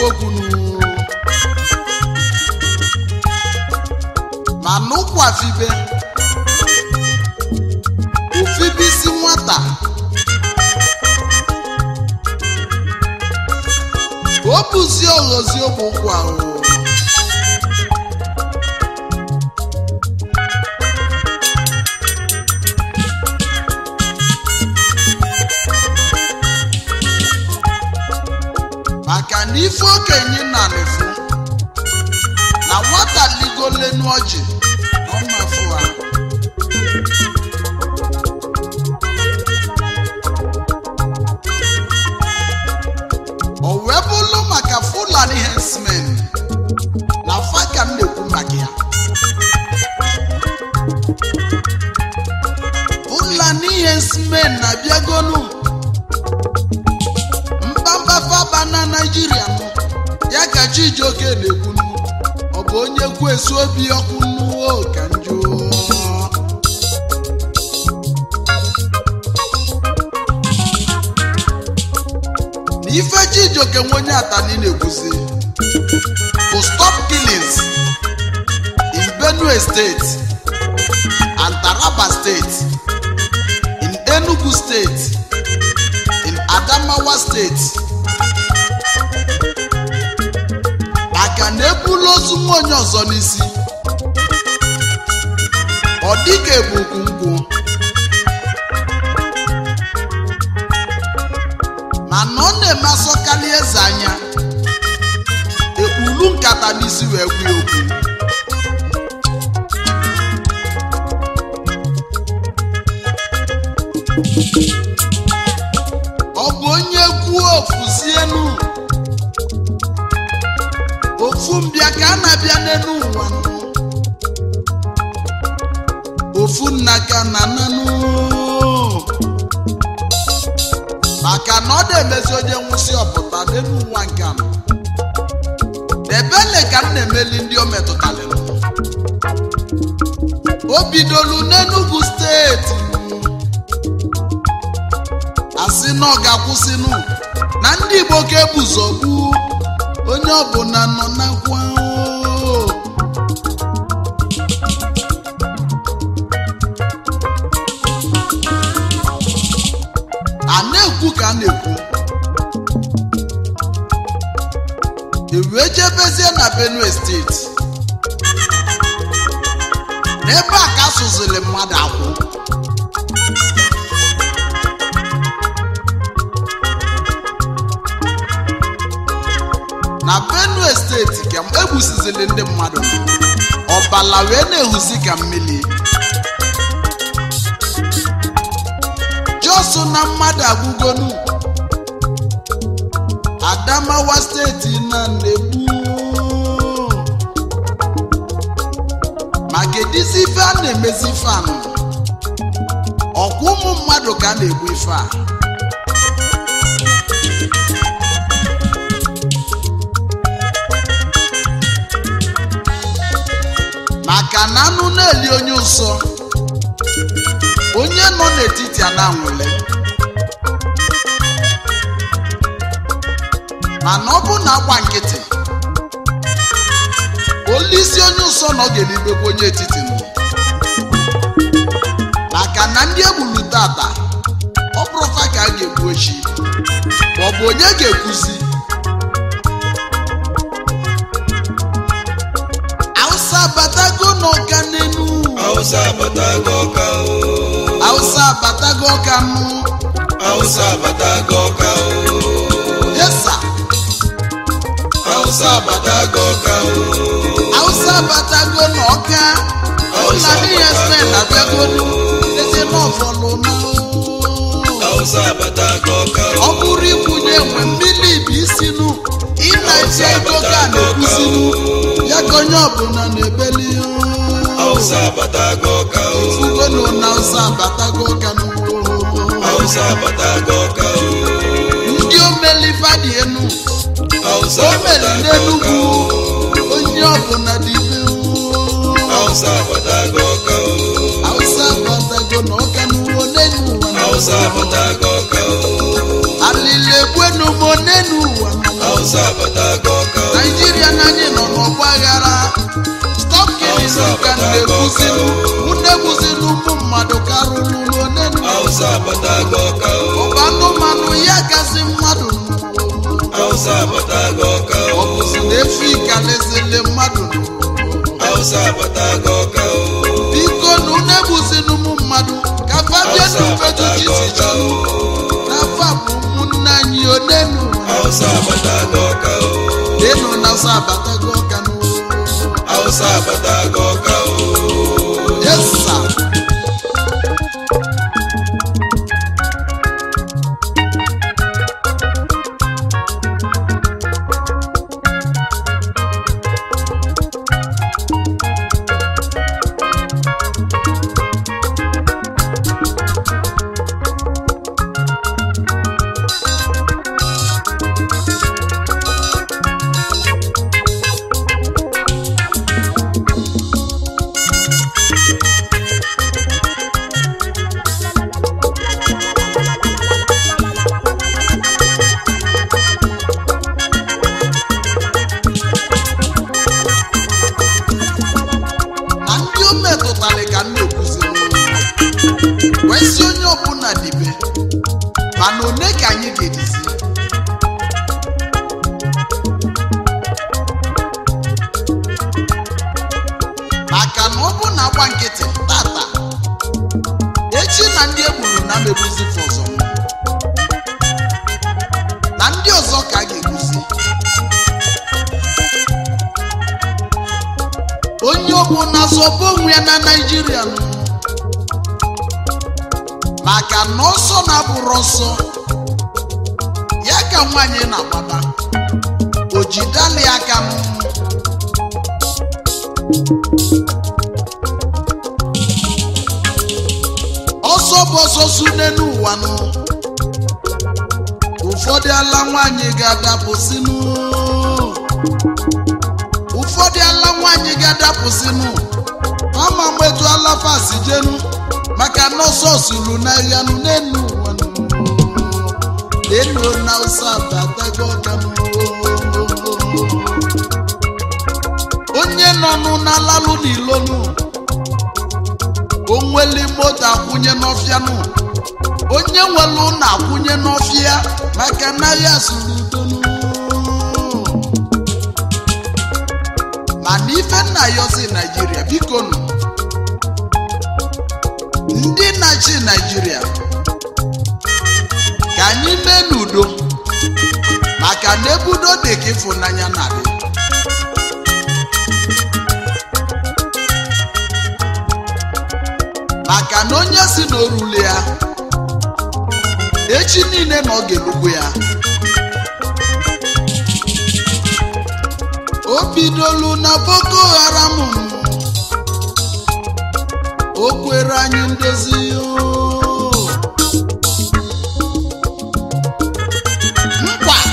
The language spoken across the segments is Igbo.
okwu nụ. ma n'ụkwafibe ofibisi nwata o bụzi oghozi ogbe ụkwụ ahụ maka na ife okenye na nefu na nwata ligolenu ọjị na ọmafụ ha o wee bụlụ maka fulani hensmen na fa ka m na-ekwu maka ya fulani hensmen na-abịagonu mkpamkpa faba na naijiria nụ ya ka chijioke na-ekwunu ọ bụ onye kwu esu obi ọkụ nnuo ka njọ na ife chijioke nwe onye atani na-ekwuzi to stop killings in benue state and taraba state in enugu state in adamawa state maka na ebula ozu nwa onye ọzọ n'isi ọ dịka ebuku nkwụ mana ọ na-eme asọkali eze anya ekpuru nkata n'isi wee gwa ya okwu ọ bụ onye kwuo ofuzienu ofu mbịa ka a na-abịa n'elu ụwa nụ. ofu nna ka na nanụ maka na ọ na-emezi onye nwụsị ọpụta n'elu ụwa nke a ebele ka m na-emeli ndị o metụtalịrị o bidolu n'Enugu steeti asị na ọ ga-akwụsịnụ na ndị Igbo ka ebuzogbu onye ọbụla nọ na nkwa oo. a na-ekwu ka a na-ekwu ewee jebezie na benue steeti n'ebe a ka asụziri mmadụ akwụ na benue steeti ka egbusizili ndị mmadụ ọbala wee na-ehuzi ka mmiri jos na mmadụ agwụgonu adamawa steeti na na-egbu ma kedizi ife a na-emezi ife anụ ọkwa ụmụ mmadụ ka a na-egbu ife a maka na anụ na-eli onye ụsọ onye nọ n'etiti a na-anwụle mana ọ bụ na agba nkịtị olisi onye ụsọ na ọ ga-elibekwa onye etiti nọ maka na ndị egburu tata ọ bụrụfa ka a ga-egbu echi ma ọ bụ onye ga-ekwuzi Hausa abatago n'ọka n'enu Hausa abatago ọka o. Hausa abatago ọka nụ Hausa abatago ọka o. yesa Hausa abatago ọka o. Hausa abatago n'ọka Hausa ụlọ ihe spen abịagonu eze n'ọfọlụ nụ Hausa abatago ọka ọ o. bụrụ ikwunye enwe mmiri bụ isi nụ ịna-eti ego ka a na-ekwuzi nụ ya ka onye ọbụla na-ebeli Hausa abatago ọka o. ugonu na Hausa abatago ọka nụ Hausa abatago ọka o. ndị omelifadị enu Hausa o mere abatago ọka n'enugwu o. onye ọbụla dị ibe Hausa abatago ọka o. Hausa abatago na ọka n'ugbo n'enu ụwa nụ. Hausa abatago ọka o. alili ekwenu mo n'enu ụwa nụ. Hausa abatago nọ n'ọgba aghara stop killing ka na-egbuzinu na-egbuzinu ụmụ mmadụ karụrụ n'onenu Hausa abatago ọka o. ọba anụmanụ ya gasị mmadụ Hausa abatago ọka ọ o. bụzi na efi kalezile mmadụ Hausa abatago ọka o. biko na unu egbuzinu ụmụ mmadụ ka fabia Hausa na ufetu abatago jisi ọka chọrọ o. n'afọ a bụ ụmụnne anyị onenu Hausa abatago ọka o. lenu na sa abatago ọka n'ụlọ Hausa abatago ọka o. Yes, sir. na ndị o metụtara ka m na-ekwuziri wee si onye ọbụla dibe mana one ka anyị ga-edizi maka na ọ bụ na agba nkịtị tata echi na ndị egburu na megbuzi ọzọ na ndị ọzọ ka a ga-egbuzi onye ọbụla zọba onwe ya na naijiria nụ. maka na ọsọ na-abụrụ ọsọ ya ka nwaanyị na-agbada o jidali aka m ọsọ bụ ọsọ sune n'ụwa nụ ụfọdụ ala nwaanyị ga-adapụsịnụ ụfọdụ ala nwaanyị ga-adapụsịnụ ama mgbetu ala fasi jenu maka na ọsọ suru n'ahịa nụ n'enu ụwa nụ n'enu na ụsa batago ọka nụ onye nọ nụ n'alalụ n'ilonu onweli moto akwụnye n'ọfịa nụ onye nwere ụlọ akwụnye n'ọfịa maka n'ahịa suru udonu mana ife nna ya ozi naijiria biko nụ ndị na-achị naijiria ka anyị mee n'udo maka na ebudo dị ka ịfụnanya na-adị maka na onye si n'orule ya echi niile na ọ ga-elugbu ya o bidolu na boko haram o kwere anyị ndozi oo. nkwa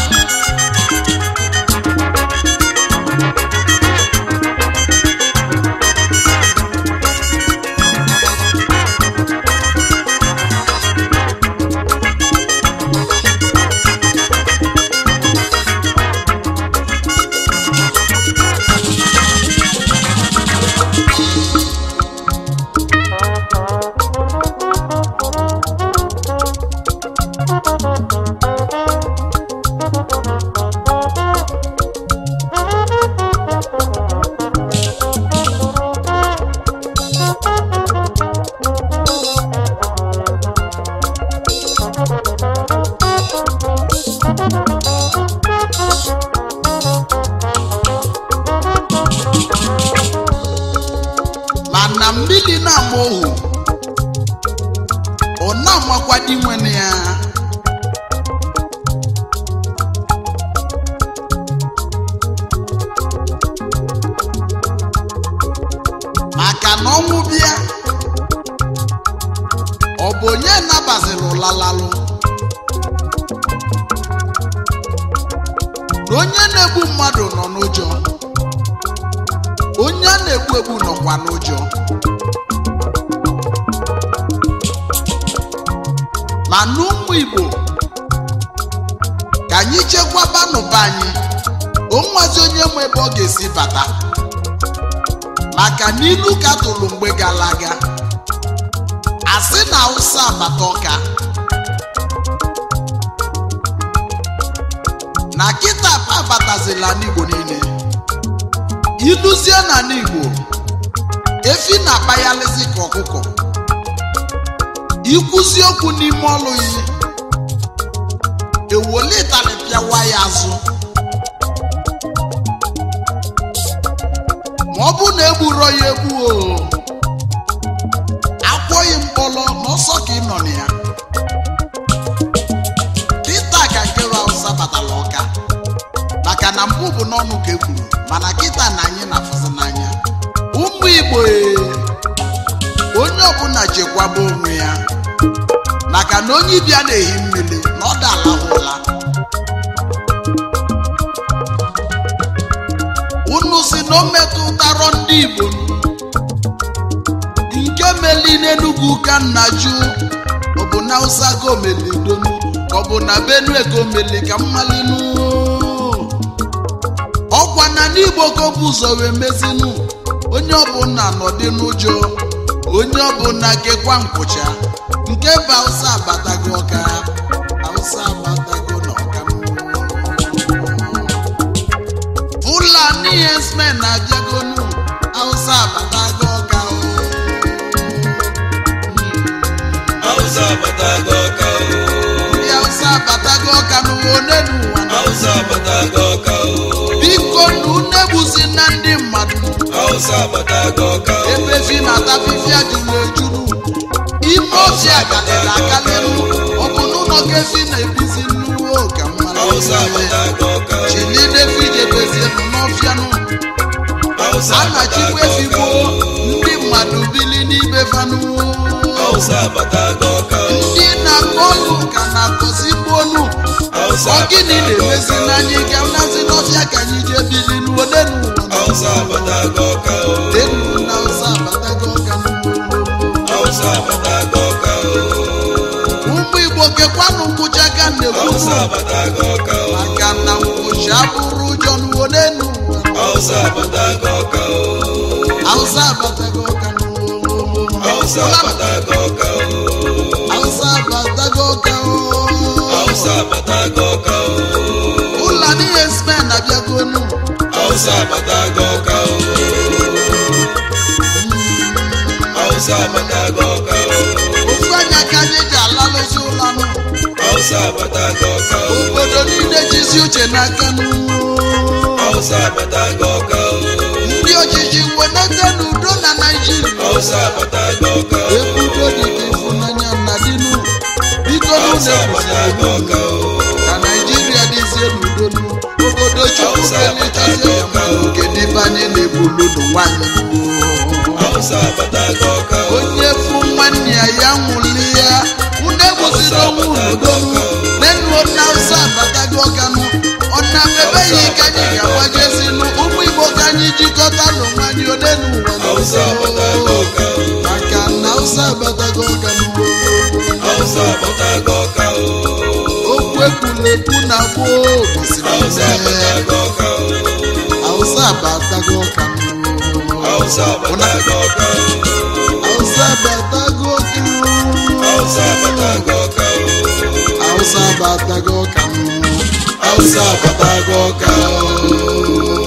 mana mmiri na-ama ohu ọ na-amakwa di nwene ya maka na ọnwụ bịa ọ bụ onye nabaziri ụlalalụ na onye na-egbu mmadụ nọ n'ụjọ onye a na-egbu egbu nọkwa n'ụjọ ma n'ụmụ igbo ka anyị chekwaba n'ụba anyị o nwazi onye nwe ebe ọ ga-esi bata maka n'ilu ka tụrụ mgbe gara aga asị na awụsa abata ọka na kịta abatazila n'igbo niile iluzie na n'igbo efi na-akpaghalịzi ka ọkụkọ ikwuzi okwu n'ime ọlụ yi ewolitali pịawa ya azụ ma ọ bụ na egburo ya egbu o akwọghị mkpọrọ n'ọsọ ka ị nọ na ya kịta ka nkere Hausa batara ọka maka na mbụ bụ n'ọnụ ka e kwuru mana kịta na anyị na-afụzi n'anya ụmụ Igbo ee, onye ọbụla chekwaba onwe ya maka na onye ịbịa na-ehi mmiri na ọ dalahụla unu si na o metụtarọ ndị Igbo nke meli n'Enugu ka nna jụ ọ bụ na Hausa ka omeli donu ka ọ bụ na Benue ka omeli ka mmalinu ọkwa na n'Igbo ka ọ bụ ụzọ wee mezinu onye ọbụla nọdị n'ụjọ onye ọbụla kekwa nkwụcha nke bụ Hausa abatago ọka Hausa abatago n'ọka Fulani herdsmen na-abịagonu Hausa abatago ọka o. Hausa abatago ọka o. ndị Hausa abatago ọka n'ụwa one n'ụwa Hausa abatago ọka o. biko na unu egbuzi na ndị mmadụ Hausa abatago ọka o. ebe fi na-ata fifia juru ejuru ime ọfịa galere agalelu ọ bụ n'ụlọ ka efi na-ebizi nnuwo ka Hausa mmanụ abatago ọka o. chilide fijebezienu n'ọfịanụ Hausa a na-achịkwa abatago efi ọka gboo o. ndị mmadụ bili n'ibe fanụ Hausa abatago ọka o. ndị na-akọ ọlụ ka na-akọzigbo olu Hausa ọ gịnị abatago na-emezi ọka o. n'anyị ga nazi n'ọfịa ka anyị jee bili n'ole n'ụwa Hausa abatago ọka o. Enu na Hausa abatago ọka n'ụwa Hausa abatago ọka o. ụmụ igbo kekwanụ nkwụcha ka Hausa na-ekwu abatago ọka o. maka na nkwụcha abụrụ ụjọ n'ụwa n'enu ụwa Hausa abatago ọka o. Hausa abatago ọka n'ụwa Hausa abatago ọka o. Hausa abatago ọka Hausa abatago ọka o. Fulani herdsmen abịagonu Hausa abatago ọka o. Hausa abatago ọka o. ofu anya ka anyị ji alalụzi ụlanụ Hausa abatago ọka o. obodo niile jizi uche n'aka nụ Hausa abatago ọka o. ndị ojiji wenete n'udo na naijiria Hausa abatago ọka o. ebudo dịka ịfụnanya na dịnụ biko Hausa n'ụlọ abatago ọka o. ka naijiria dịzie n'udo nụ obodo chukwu Hausa kelitazie ya ma nke dịbe anyị na-ebulu n'ụwanyị Hausa abatago ọka o. onye fụ nwanne ya ya nwụli ya unu egbuziri onwe unu donu nenuo na Hausa abatago ọkanụ ọ na-emebeghị ka anyị ga-agbajezinụ ụmụ igbo ka anyị jikọta n'onwe anyị ole n'ụwa Hausa abatago ọka o. maka na Hausa abatago ọkanụ Hausa abatago ọka o. okwu ekwulekwu na gboo gosiri Hausa eme abatago ọka o. Hausa abatago ọkanụ Hausa abatago ọka o. Hausa abatago ọkanụ Hausa abatago ọka o. Hausa abatago ọkanụ Hausa abatago ọka o.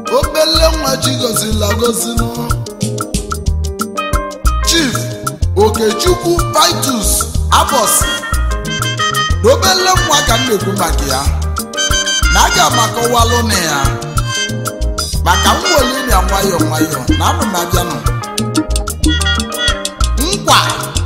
obele nwa chi gozila gozinu chief okechukwu vitus abosi na obele nwa ka m na-ekwu maka ya na aga m akọwalụ na ya maka mwoliri ya nwayọọ nwayọọ na anụ m abịanụ nkwa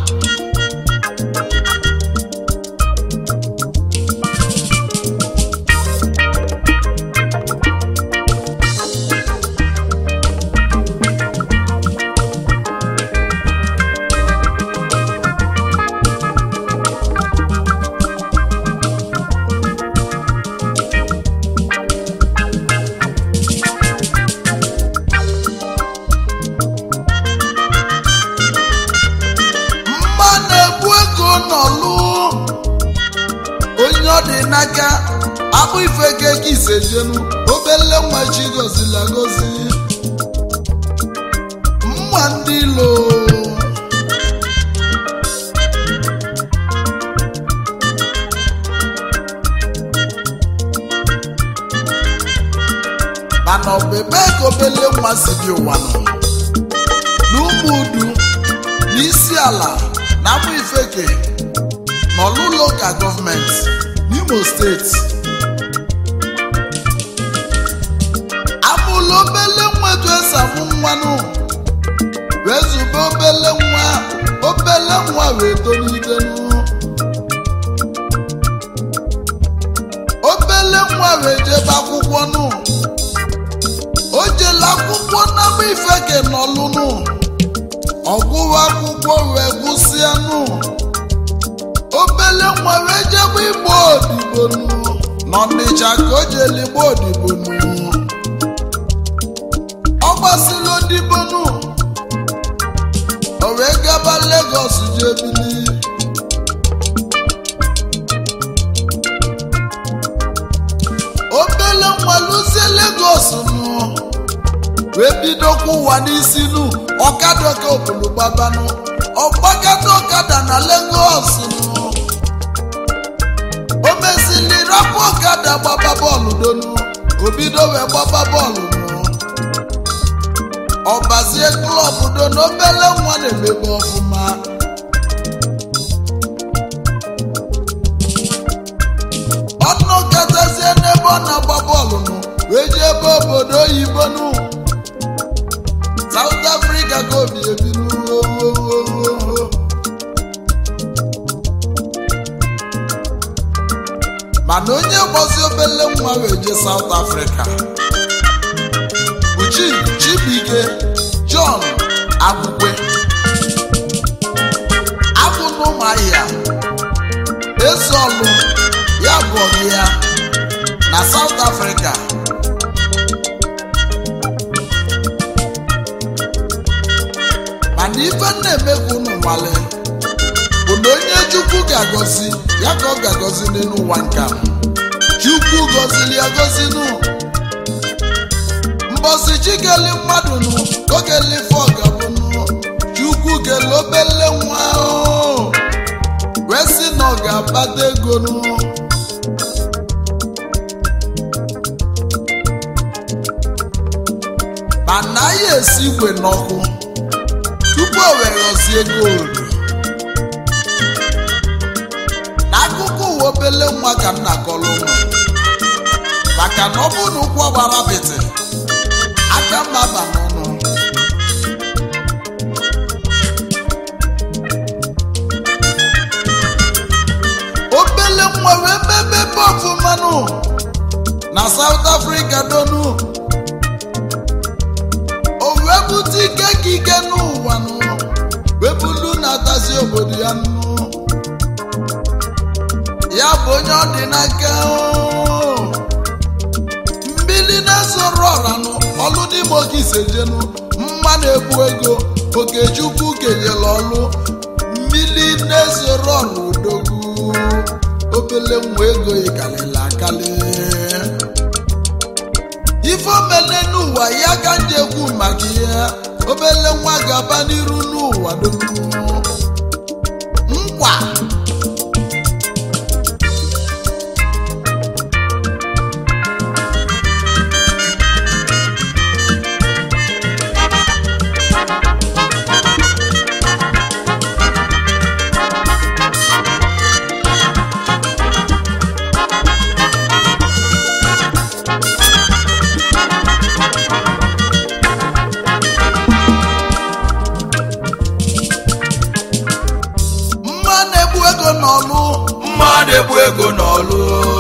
mma na-egbu ego n'ọlụ onye ọ dị n'aka akpụ ife ga ego ise jenu obele nwa chi gozila gozi mma ndị ilo mana ọ bụ ebe ka obele nwa si bi ụwa nọ n'ụmụ udu n'isi ala na amụ ifeke n'ọlụ lokal gọọmenti n'imo steeti amụlụ obele nwa etu esi amụ nwanụ wee zube obele nwa obele nwa wee tolitenu obele nwa wee jebe akwụkwọ nụ o jele akwụkwọ na amụ ifeke n'ọlụnụ ọgwụwa akwụkwọ wee gwụsịanụ obele nwa wee jebe igbo odibonu n'ọnịcha ka o jeli igbo odibonu ọ gbasịla odibonu o wee gaba legos jebili obele nwa lụzie legos nụ wee bidokwa ụwa n'isi nu ọkada ka obodo gbabanụ ọgbakata ọkada na Lagos nụ o mesili rapụ ọkada gbaba bọọlụ donu obido wee gbaba bọọlụ nụ ọbazie klọb donu obele nwa na-emebe ọfụma ọnụ katazie n'ebe ọ na-agba bọọlụ nụ wee jee ebe obodo oyibo nụ South Africa ka obi ebi n'uwo mana onye gbazi obele nwa wee jee South Africa bụ Chief Chibuike John Agwụgwe abụ n'ụmụahịa ezeọlụ ya bụ ọgụ ya na South Africa mana ife na-emekwa unu nwale bụ na onye chukwu ga-agọzi ya ka ọ ga-agọzi n'elu ụwa nka chukwu gọziri ya gọzi nụ mbọsi chikeli mmadụ nụ ogeli fọgabụ nụ chukwu kele obele nwa ahụ wee sị na ọ ga-akpata ego nụ ma naghị esi igwe n'ọkụ tupu o wee ghọzie goldu n'akụkọ ụwa obele nwa ka m na-akọrọ ụmụ maka na ọ bụ na ụkwụ gbara apịtị aka mma ba n'ọnụ obele nwa wee mebe ebe ọfụmanụ na South Africa donu o wee bute ike ka ike n'ụwa nụ wee bulu na-atazi obodo ya nụ ya bụ onye ọ dị n'aka oo. mmiri na-esoro ọra nụ ọlụ n'ime oge isejenu mma na-ebu ego okechukwu kenyere ọlụ mmiri na-esoro ọra udogwu obele nwa ego yikarịla akali ife omele n'ụwa ya ka ndị ekwu maka ihe obele nwa ga-aba n'iru n'ụwa dum nkwa ego n'ọlụ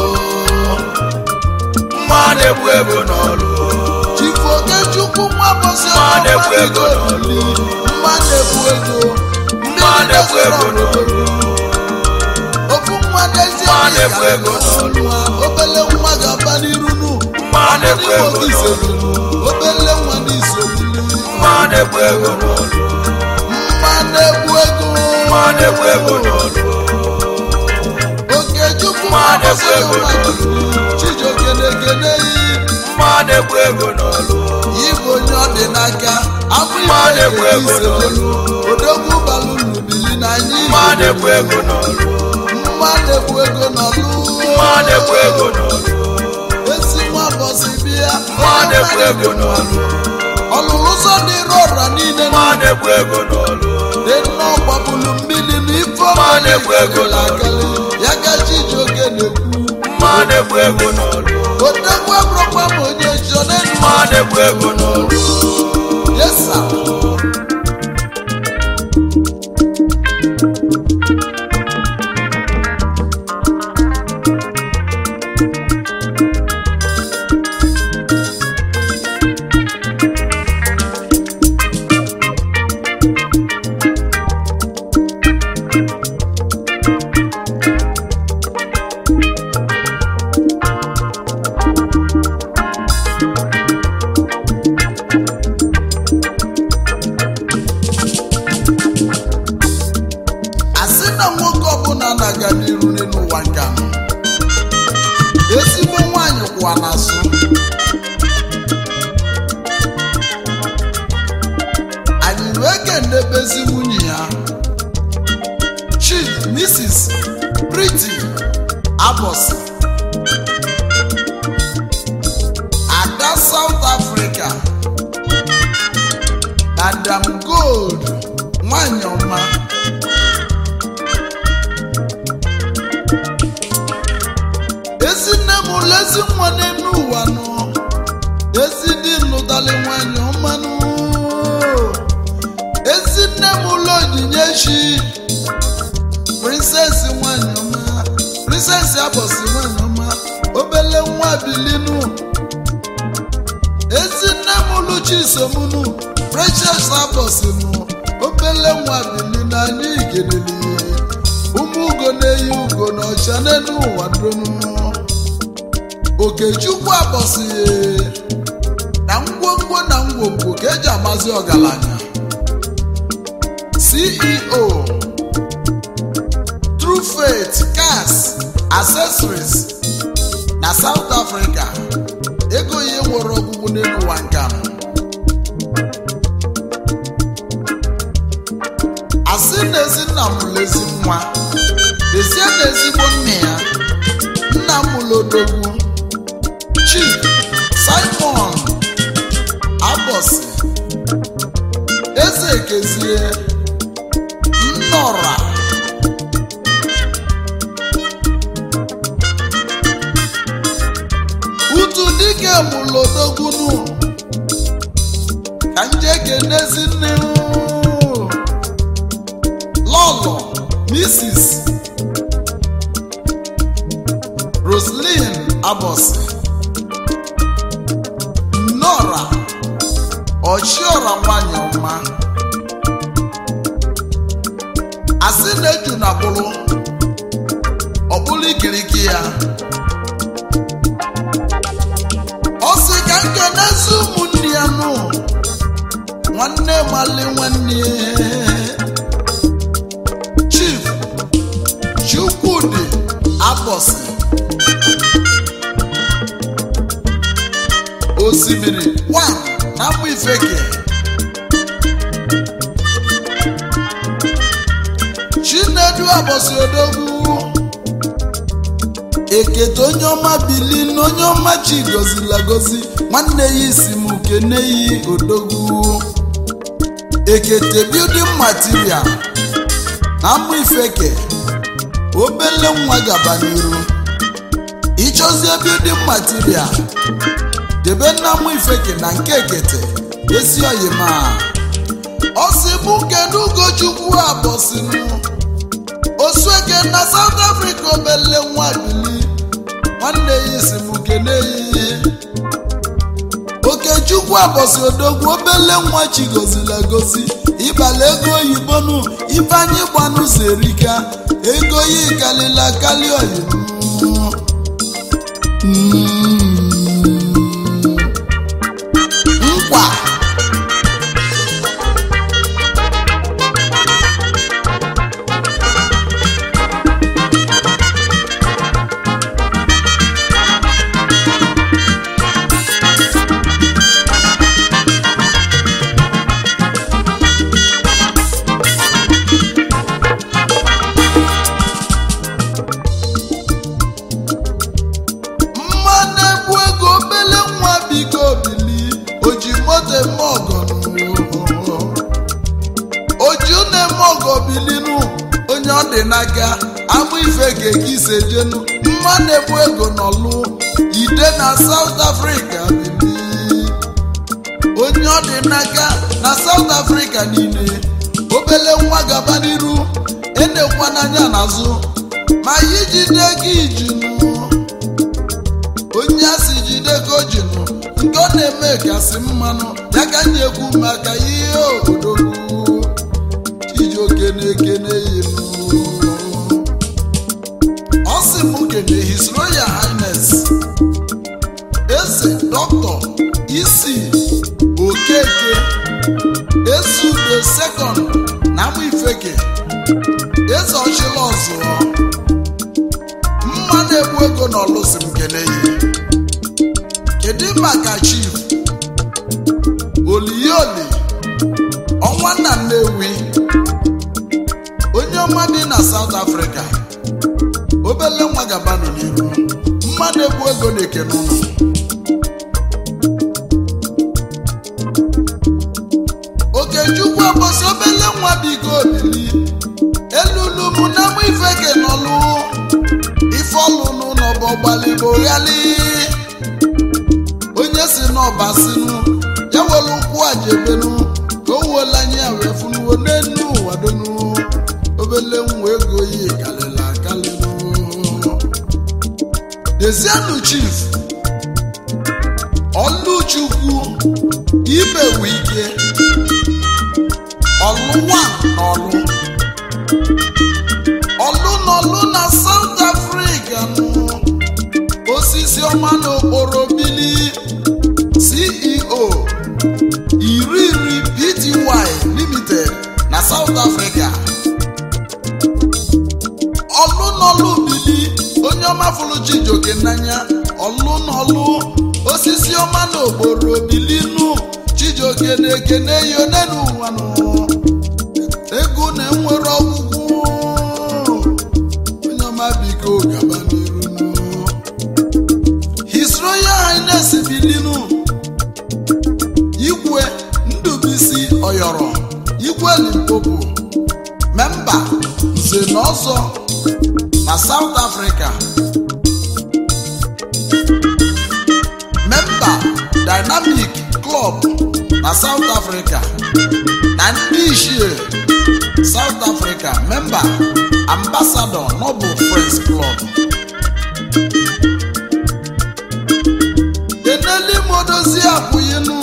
mma na-egbu ego n'ọlụ chifu okechukwu nwa bọsị Mma na-ekwu ego n'ọlụ. mma na-ekwu ego mma na-egbu ego n'ọlụ ofu nwa n'ezi Mma na-ekwu ego n'ọlụ. obele nwa ga-aba n'iru nu mma na-egbu ego n'ọlụ obele nwa n'isolili mma na-egbu ego n'ọlụ mma na-ekwu ego mma na-egbu ego n'ọlụ okechukwu Mma nwa na-ekwu bọsị ego ọma chijioke na-ekene yi mma na-egbu ego n'ọlụ Igbo onye ọ dị n'aka abụ Mma na-ekwu ego iselelu odogwu balụlu bili na anyị mma na-egbu ego n'ọlụ mma na-ekwu ego n'ọlụ mma na-egbu ego n'ọlụ esi nwa bọsị bịa mma na-egbu ego n'ọlụ ọlụlụ ụzọ dịrị ọra niile mma na-egbu ego n'ọlụ dị nnọọ gbapụlụ mmiri na ife Mma na-ekwu ego akali ya ka chijioke na-ekwu mma na-egbu ego n'ọlụ odogwu abụrụkwa m onye chọ n'elu mma na-egbu ego n'ọlụ yesa asị na nwoke ọbụla na-aga n'iru n'ụwa nke a ezigbo nwaanyị kwụwa n'azụ anyị wee kenebezi nwunye ya chief mrs Pretty Abosi ada South Africa Madam Gold nwanyị ọma ezi nne m ụlọ ezi nwa n'elu ụwa nọ ezi dị nụdali nwanyị ọmanụ ezi nne m ụlọ onyinye chi prinsesi nwanyị ọma prinsesi abọsị nwanyị ọma obele nwa bilinu ezi nne m ụlọ chisomunu precious abọsị nụ obele nwa bilinu anyị igeleli ụmụ ugo na-eyi ugo na ọcha n'elu ụwa donu okechukwu abọsị na ngwongwo na ngwongwo ka eji amazi ọgaranya ceo true faith cars accessories na south africa ego ihe nwere ọgwụgwụ n'elu ụwa nka asị na ezi nna m lezi nwa lezie na ezigbo nne ya nna m lodogwu chief simon abọsị eze ekezie nnọra utu dike mụlodogwunu ka nje kenezi nne o. lọlọ mrs roslyn abọsị nora ọchiọra nwanyị ọma asị na-eju na bụrụ ọbụla ikiriki ya ọ sị ka nke n'ezi ụmụnne ya nụ nwanne mali nwanne chief chukwudi abọsị osimiri wan na mụ ifeke chinedu abọsị odogwu ekete onye ọma bili na onye ọma chi gozila gozi nwanne ya isi m kene yi odogwu ekete building material na mma ifeke obele nwa gaba n'iru ịchọzie building material debe nna mma ifeke na nke ekete esi oyima ọ sị bụ kedu ugochukwu abọsịnụ osueke na south africa obele nwa bili nwanne ya isi m kene ya ihe okechukwu abọsị odogwu obele nwa chi gozila gozi ịbala ego oyibo nụ ifeanyị gbanụ zerika ego ya kalila kali oyibo nkwa mma na-egbu ego obele nwa biko bili oji moto eme ọgọ n'ụwa. oji unu eme ọgọ bilinu onye ọ dị n'aka agbụ ife ga-eke ise jenu mma na-egbu ego n'ọlụ ide na South Africa bili onye ọ dị n'aka na South Africa niile obele nwa gaba n'iru enekwa n'anya n'azụ ma ya ijide gị ijinu onye a si jide ka o jinụ nke ọ na-eme kasị mmanụ ya ka anyị ekwu maka ihe obodo chijioke na-ekene yinụ ọ sị m kene his royal highness eze dọkịta isi okeke esudo sekọnd na amụ ifeke eze ọchịla ọzụọ mma na-egbu ego na ọlụsi m kene ya kedu maka chief oliyoli ọnwa nna nnewi onye ọma dị na South Africa obele nwa gabanụ n'iru mma na-egbu ego na-ekene ụlọ okechukwu ọbọsị obele nwa bigo olili elulu mụ na mụ ifeke n'ọlụ ife ọlụnụ n'ọbọ gbalịgbo ghali onye si n'ọba sinu ya were ụkwụ ajebenu ka o wuola anya ya wee funuo n'enu ụwa donu obele nwa ego yi kalịla akalịnu dezienu chief ọlụchukwu imewe ike ọlụwa na ọlụ ọlụ n'ọlụ na South Africa nụ osisi ọma n'okporo bili CEO iri iri Pty Limited na South Africa ọlụ n'ọlụ bili onye ọma fụrụ Chijioke n'anya ọlụ n'ọlụ osisi ọma n'okporo bili nụ Chijioke na-ekene ya onenu ụwa nụ ego na-enwere ọgwụgwụ onye ọma biko gaba n'iru nụ. His Royal Highness bilinu igwe ndubisi ọyọrọ igwe limpopo memba nze na ọzọ na South Africa memba Dynamic Club na South Africa na ndị ichie South Africa memba ambassador Noble Friends Club keneli modozi abụghịnụ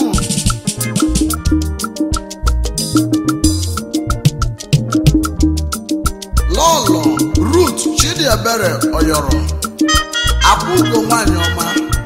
lọlọ Ruth Chidiebere Oyoro akwụgo nwanyị ọma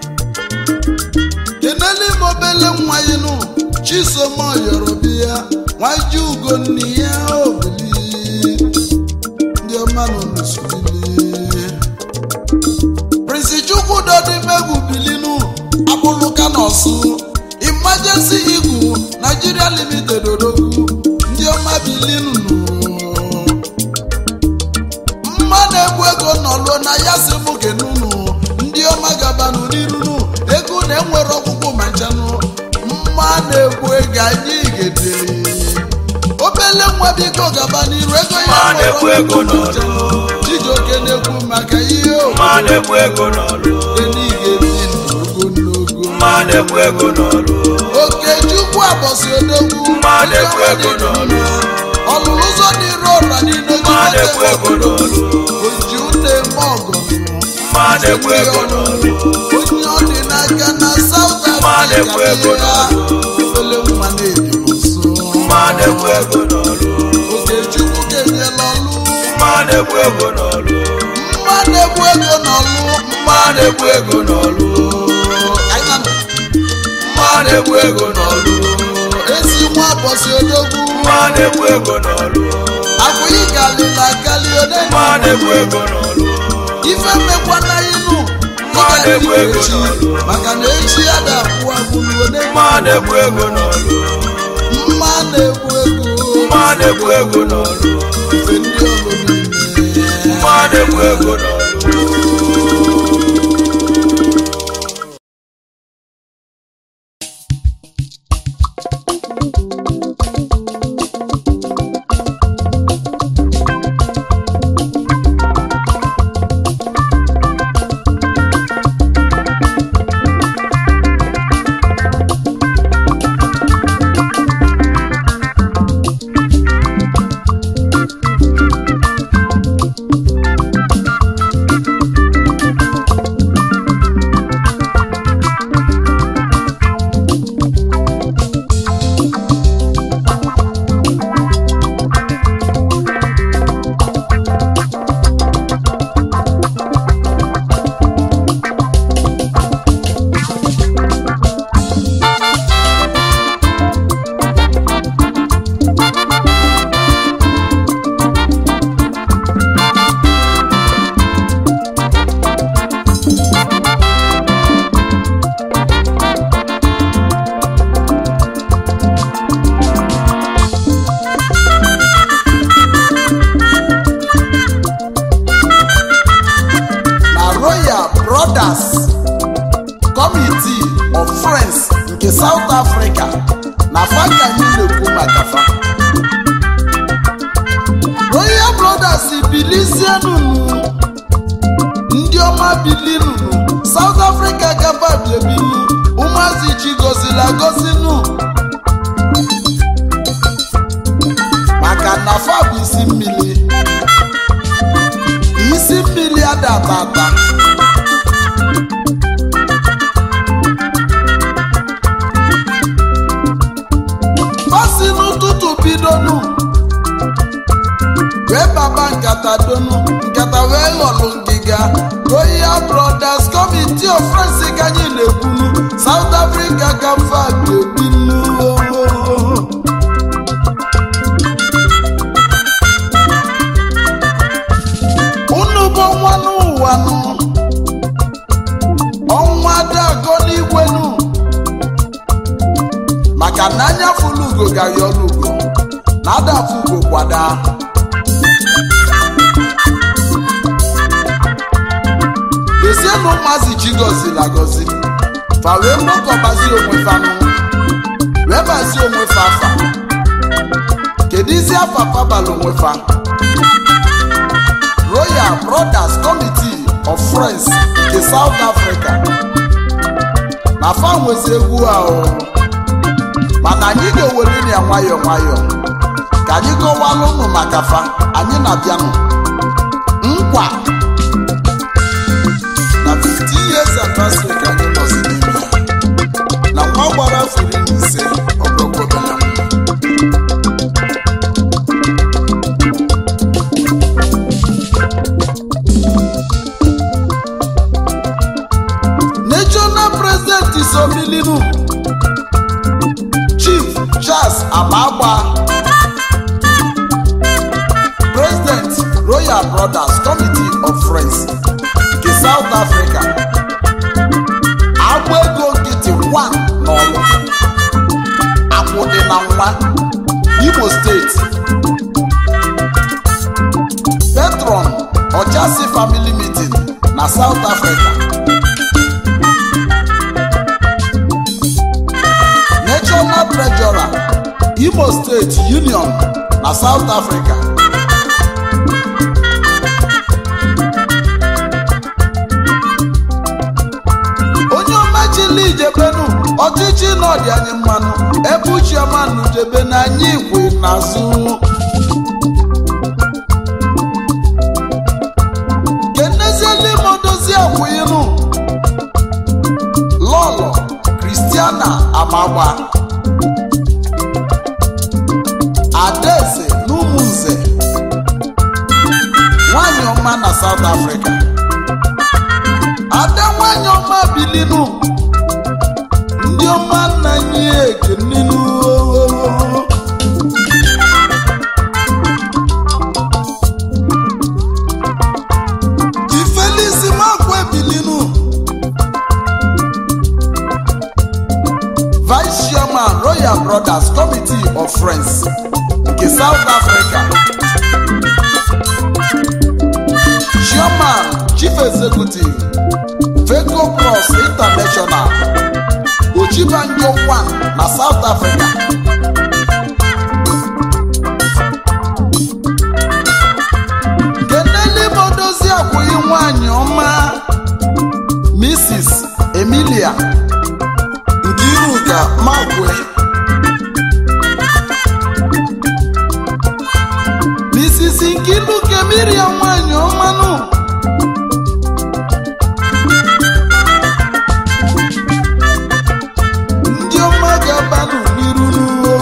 keneli mobele nwa yinụ Chisom Oyoro biya nwaji ugo nne ya obili ndị ọma nọ n'usubili Prince Chukwudodi Megwu bilinu abụlụka n'ọsụ emergency igu Nigeria limited odogwu ndị ọma bilinu mma na-egbu ego nọluo na ya si mụ kenunu ndị ọma gabanụ n'irunu ego na-enwere ọgwụgwụ ma nchanụ mma na-egbu ego anyị gede obele nwa biko gaba n'iru ego ya Mma nwere na-egbu ego ọgwụgwụ ma n'ọlụ. nchanụ Chijioke na-ekwu maka ihe mma na-egbu ego n'ọlụ oge n'ogo mma na-egbu ego n'ọlụ Okechukwu abọsị odogwu Mma na-ekwu ego n'ọlụ. ọlụlụ ụzọ dịrị ọra niile mma na-ekwu ego n'ọlụ oji ụlọ eme ọgọ mma na-ekwu ego n'ọlụ onye ọ dị n'aka na South Mma na-ekwu ego Africa obele nwa na-ebi nso mma na-ekwu ego n'ọlụ Okechukwu kenyela ọlụ mma na-ekwu ego n'ọlụ mma na-egbu ego n'ọlụ mma na-ekwu ego n'ọlụ Anya m, mma na-ekwu ego n'ọlụ ezi nwa bọsị odogwu mma na-ekwu ego n'ọlụ abụghị galila gali ode mma na-ekwu ego n'ọlụ ife mmekwana inu Mma na-egbu ego echi n'ọlụ. maka na echi ya da-akwụ agbụrụ ode mma na-ekwu ego n'ọlụ mma na-egbu ego mma na-ekwu ego n'ọlụ ife ndị ọlụ niile mma na-ekwu ego n'ọlụ na royal brothers committee of friends nke south africa na fa ka anyị na-ekwu maka fa royal brothers bilizienunu ndị ọma bilinunu south africa gaba biebinu ụmụazị chi gozila gozinu maka na fa bụ isi mmiri isi mmiri adatata fasi n'ụtụtụ bidonu wee baba nkata donu nkata wee ghọlụ ngịga royal brothers committee of friends ka anyị na-ekwulu south africa ka mfa ga-ebinu unu bụ ọnwa n'ụwa nụ ọnwa dago n'igwe nụ maka na anya fụlụ ugo gaghị ọlụ ugo na adafụ ugo kwada esienụ ụmụazị chi gọziri agọzi fa wee mgbakọbazi onwe fa nụ wee bazie onwe fa afa kedu izi afa fabala onwe fa royal brothers committee of friends nke south africa na fa nwezi egwu ahụ mana anyị ga-ewere ya nwayọọ nwayọọ ka anyị gọwalụ ụnụ maka fa anyị na-abịanụ nkwa na 15 years anniversary ka anyị nọzi n'ime ya. na nwa gbara afọ iri na ise ọgọgọbela national president isobilinu chief charles amagba president royal brothers committee of friends nke south africa agba ego nkịtị 1 n'ọlụ akwụdị na nwa imo steeti petron ọchasị family meeting na south africa national treasurer imo state union na south africa onye ọmachili ijebenu ọchịchị nọdị anyị mmanụ ebe uchiọma nụdebe na anyị ikwe n'azụ keneziela ime odozi akwụinu lọlọ kristiana amagba adaeze n'ụmụnze nwanyị ọma na south africa ada nwanyị ọma bilinu ndị ọma nna anyị ekeninu ifelisi makwa ebilinu vice chairman royal brothers committee of friends nke south africa chairman chief executive feco cross international ochibanjo 1 na south africa keneli modozi akwụghị nwanyị ọma mrs emilia nkiruka magwe mrs nkiruka emilia nwanyị ọmanụ ndị ọma ga-abanụ n'iru n'uwo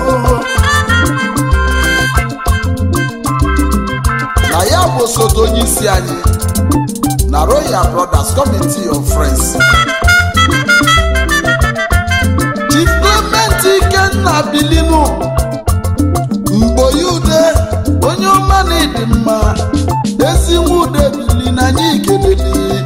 na ya bụ osote onye isi anyị na royal brothers committee of friends chief clement ikenna bilinu mgboyi ude onye ọma na ịdị mma ezi nwa ude bili na anyị ikeleli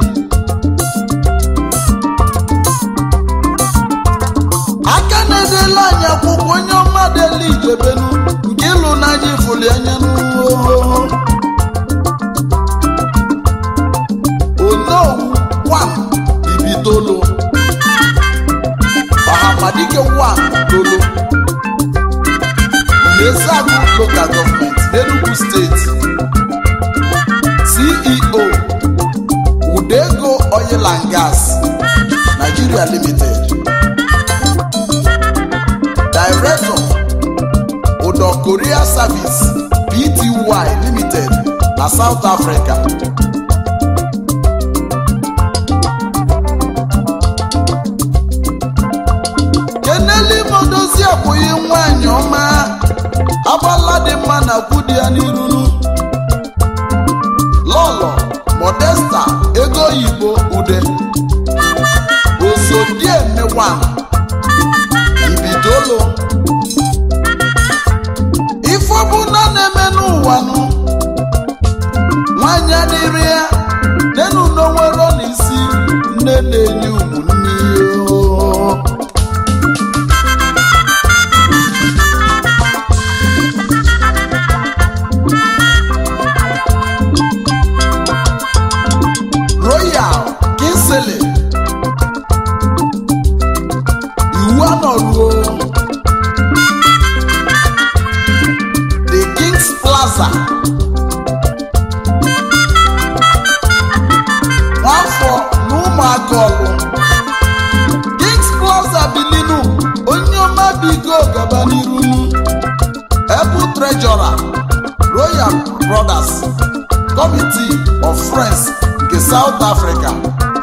aka na-edela anyị akwụkwọ onye ọma deli ijebenu nke ịlụ n'anya ifuli anya n'uwo onowu wan ibitolo ọhamadike wan tolo Mmesagu local government n'Enugu steeti ceo udego oil and gas nigeria limited director udo korea service pty limited na south africa keneli modozi abụghị nwanyị ọma agbala dị mma na kwudi ya n'iruru lọlọ modesta ego oyibo ude osodiemewa ibidolo ife ọbụla na-eme n'ụwa nụ nwanyị adịrị ya nenu n'onwero n'isi nne na-enye ụmụnne ya royal kinsele iwu anọruo the kings plaza nwafọ na ụmụaka ọlụ kings plaza bilinu onye ọma bigo gaba n'iru ebu treasurer royal brothers committee of friends nke south africa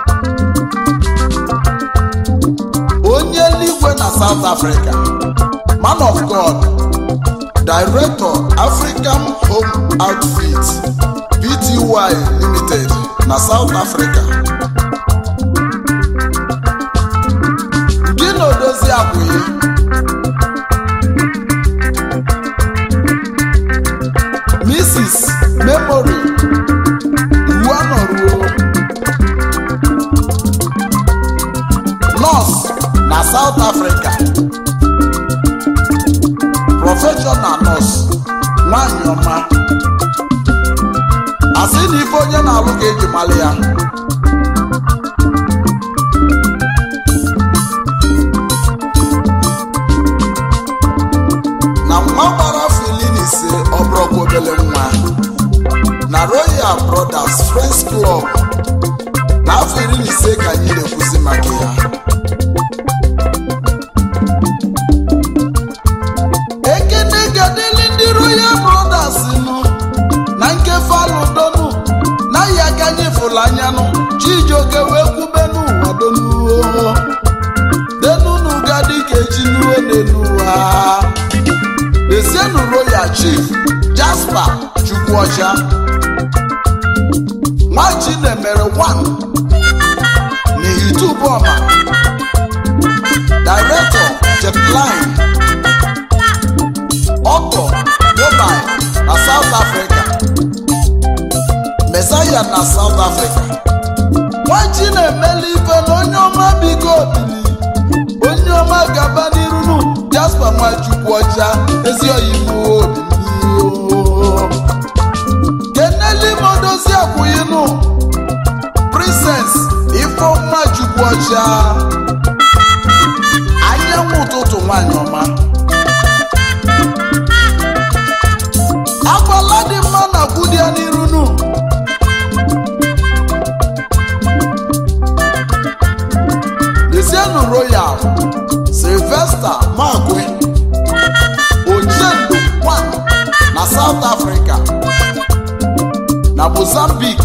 onye eluigwe na south africa man of god director african home outfit pty limited na south africa gị na odozi abụghị mrs memory iwu anọruo nọọsụ na south africa prọfeshọnal nọọsụ nwanyị ọma asị na ife onye na-alụ ga-eji mali ya na mma gbara filin ise ọ bụrụkwa obele nwa na royal brothers friends club n'afọ iri na ise ka anyị na-ekwuzi maka ya chijioke wee kwube n'ụwa donuo denunu ga dịka ejinuo n'enuwa esienu royal chief jasper chukwuọcha nwachi na-emere wan n'ihitubọma director jetline ọkọ mobile na south africa mesaya na south africa nwachi na-emeli ife na onye ọma biko obili onye ọma gaba n'irunu jasper nwachukwu ọcha ezi oyibo obili keneli modozi akwụyinu princess ifeọma chukwu ọcha anyanwụ ụtụtụ nwanyị ọma agbala dị mma na kwudia n'irunu desienu royal sylvester magwe ochendo one na south africa na mozambique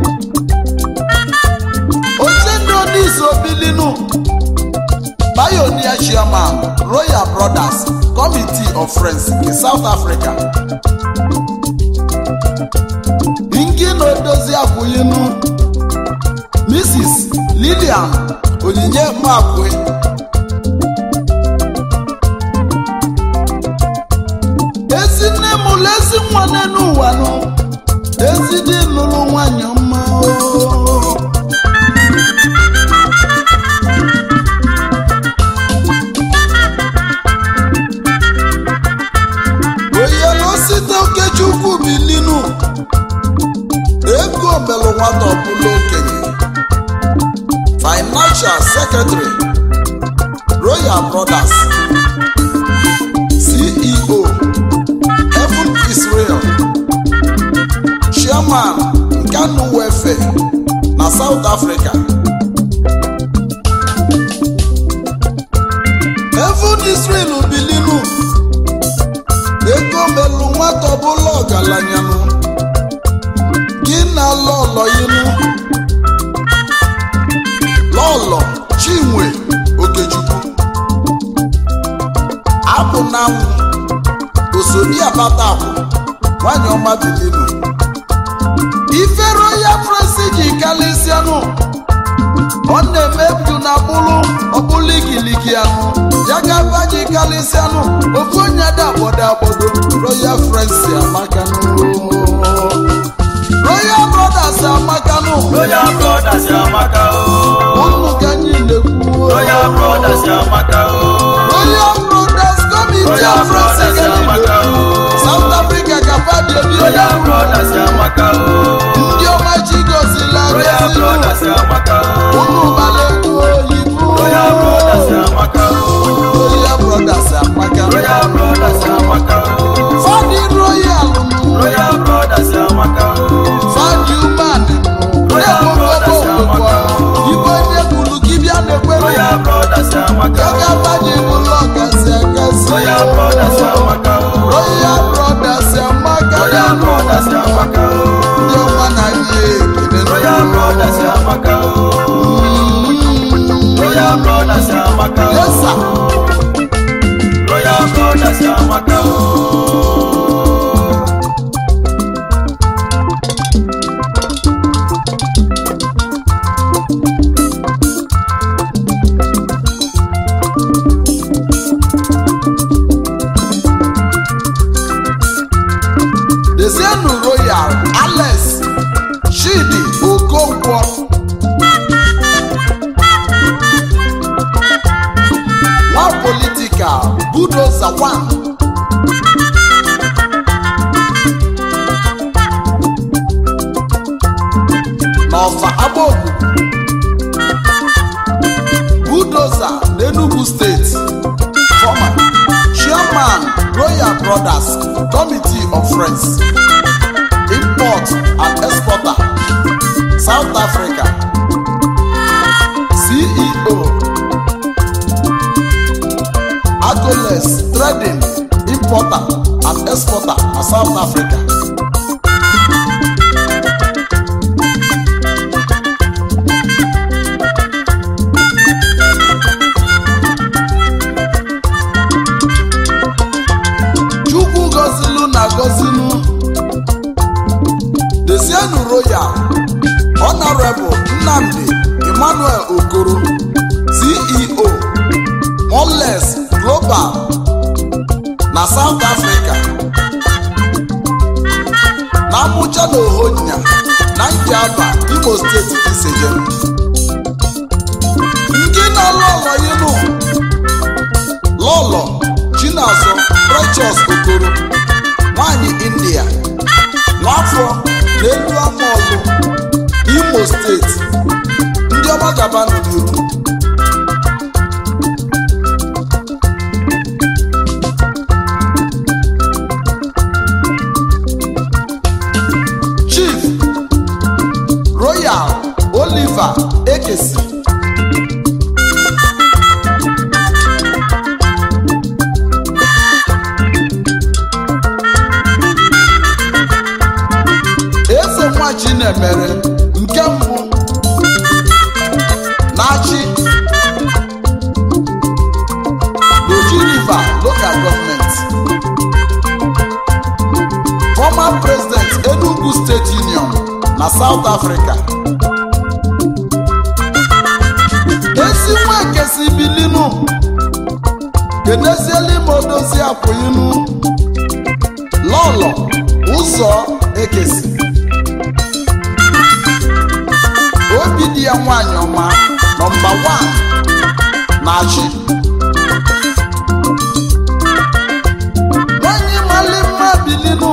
ochendo n'iso bilinu pioneer chairman royal brothers committee of friends in south africa nke na-edozi akwụyinu mrs lilian onyinye makwe ezi nne m ụlọ ezi nwa n'elu ụwa nụ ezi dị lụrụ nwanyị ọma oo. oyelu site okechukwu bilinu ego melụ nwata ọbụla okenye financial secretary royal brothers ceo heaven israel chairman nkanu welfare na south africa heaven israel bilinu ego melụ nwata ọbụla ọgalanyanụ gị na lọlọ yinu lọlọ chinwe okechukwu abụ na nwụ osodi abata akwụ nwanyị ọma bilinu ifero ya fresi ji kalịsịanụ ọ na-eme bdu na bụrụ ọbụlụ igiligi anụ ya gaba ji kalịsịanụ ofu onye dakpodo akpodo royal frensi amakanụ royal brothers amakanụ Royal Brothers Amaka o. ụnụ ka anyị na-ekwu Royal Brothers Amaka o. royal brothers committee Royal of friends Brothers Amaka o. south africa ka fadi obi Royal Brothers Amaka o. ndị ọma chi gozila Royal gozinu Brothers Amaka o. ụnụ balekwu oyibo Royal Brothers Amaka o. royal brothers amaka Royal Brothers Amaka o. fadi royal Royal Brothers Amaka o. fadi human Royal Brothers Amaka igwe onye kwuru gị bịa n'ekwere Royal Brothers Amaka Oga o. banye bụlụ ọgasị agasị Royal Brothers Amaka o. royal brothers amaka Royal Brothers Amaka o. ndị ọma na ihe ekele Royal Brothers Amaka o. Royal Brothers Amaka o. yesa Royal Brothers Amaka o. dezienu royal alex chidi okonkwo nwa politika budoza 1 n'ọfa agbaogu budoza n'enugu steeti former chairman royal brothers committee of friends import and exporter south africa ceo agoles trading importer and exporter na south africa royal honorable nnamdi emmanuel okoro ceo moles global na south africa na amụcha na ohonya na nkiaba imo steeti iseje nke na-alụ ọlọyinu lọlọ chinazọ precious okoro nwanyị india nwafọ na elu amaọlụ imo steeti ndị ọma gabanụ n'iru chief royal oliver ekesi eze nwa chinemere nke mbụ na-achị Oji River local government former president Enugu State Union na South Africa ezi nwa ekesi bilinu kenezieli ma odozi akwụinu lọlọ ụzọ ekesi obi dị ya nwanyị ọma nọmba 1 na-achị nwanyị mali mma bilinu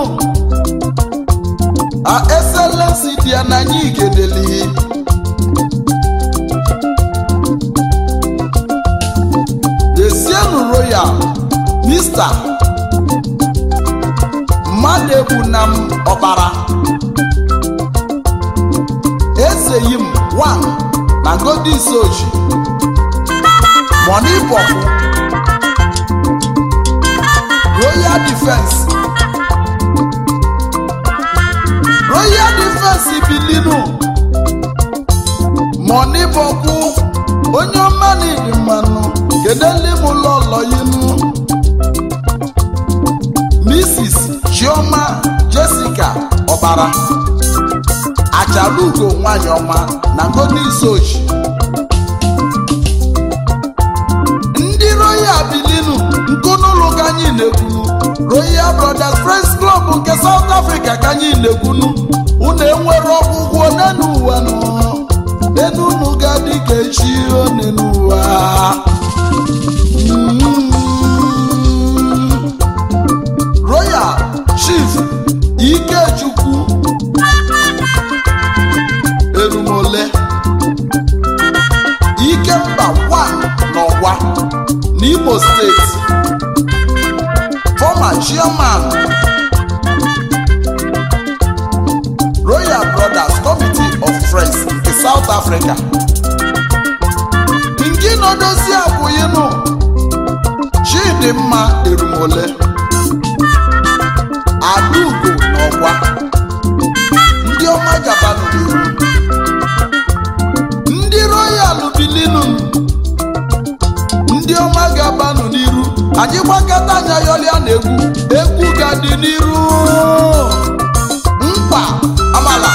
a eselensi dị ya na anyị igedeli desienu royal mista mmadụ egbu na m ọbara ezeyi m 1 na godisoji moni bọbụ royal defense royal defense bilinu moni bọbụ onye ọma n'ịdị mmanụ kedeli m lọlọ yinu mrs chioma jessica ọbara achalugo nwanyị ọma na godisoji ndị royal bilinu nkunụlụ ka anyị na-ekwunu royal brothers friends club nke south africa ka anyị na-ekwunu unu enwere ọgwụgwọ n'enu ụwa nọ enu unu ga-adị ka echi onenu ụwa Mm. royal chief ikechukwu erumole ikemba 1 n'ọgwa n'imo steeti former chairman royal brothers committee of friends nke south africa nke nọdozi abụghịnụ chidimma erumole adaugo n'ọgwa ndị ọma gabanụ n'ihu ndị royal bilinu ndị ọma ga-abanụ n'iru anyị gbakọta anya yọlịa na egwu egwu ga-adị n'iru mkpa amala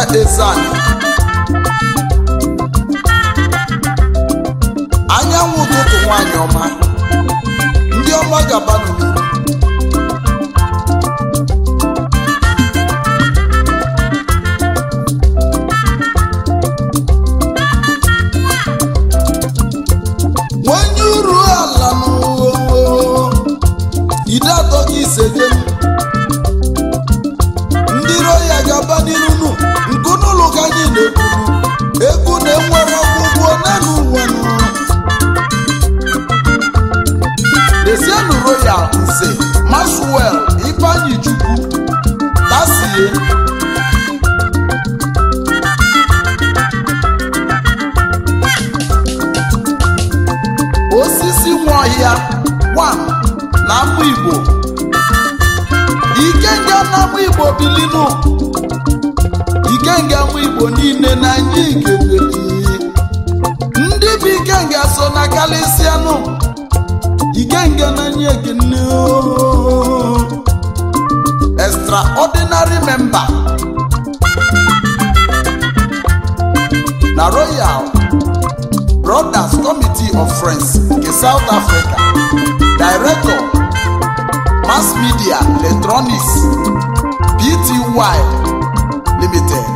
ezani anyanwụ ụtụtụ nwanyị ọma ndị ọma gabanụ n'iru onye uru ala n'ụwa ide atọ ka ise jem ndị iro ya ga-aba n'iru nu nke n'ụlọ ka anyị na-ekwuru egwu na-enwere ọgwụgwọ naanị ụwa nụ Desienu Royal Nze Maxwell Ifeanyi Chukwu Tasie Osisi Nwaọhịa 1 na Amụ Igbo Ikenga na Amụ Igbo bilinu Ikenga Amụ Igbo niile na anyị ga-ebeli ndị bụ Ikenga so na kalịsịanụ Ikenga na anyị ekene ooo. extraordinary member na Royal Brothers Committee of Friends nke South Africa Director Mass Media Electronics Pty Limited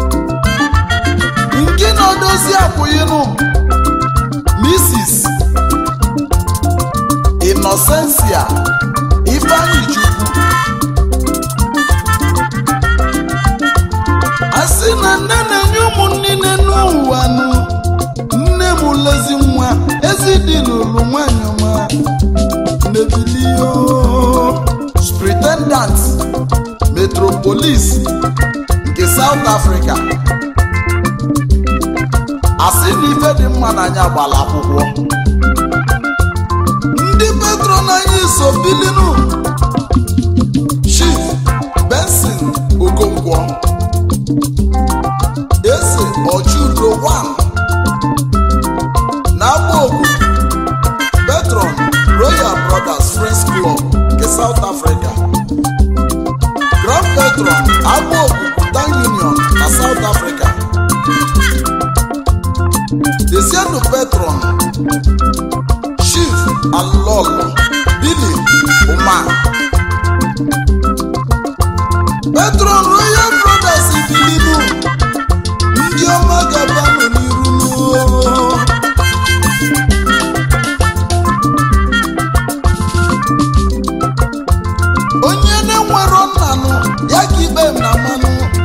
nke na-odozi akwụyinụ Mrs. Innocencia Ifeanyi Chukwu a sị na nne na-enye ụmụnne n'ụwa nụ nne m lezi nwa ezi dị n'ụlọ nwanyị ọma nebilio Superintendent Metropolis nke South Africa asị na ife dị mma n'anya gbara akwụkwọ ndị patron anyị so bilinu Chief Benson Okonkwo eze Ojudo 1 na-agba ogu patron Royal Brothers Friends Club nke South Africa Grand patron agba ogu Bhutan Union na South Africa Desienu patron Chief Alolo Billy Uma Patron Royal Brothers Ibilimu ndị ọma ga-abanụ n'iru n'ụwa. onye na-enwero nnanụ ya ka ikpe m na mmanụ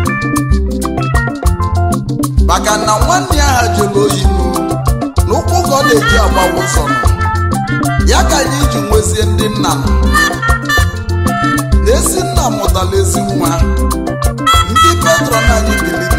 maka na nwanne ya ha jere oyinu n'ụkwụ ka ọ na-eji agbawa ụzọ nọ ya ka anyị ji nwezie ndị nna nọ na ezi nna mụtara ezi nwa ndị petron anyị bilinu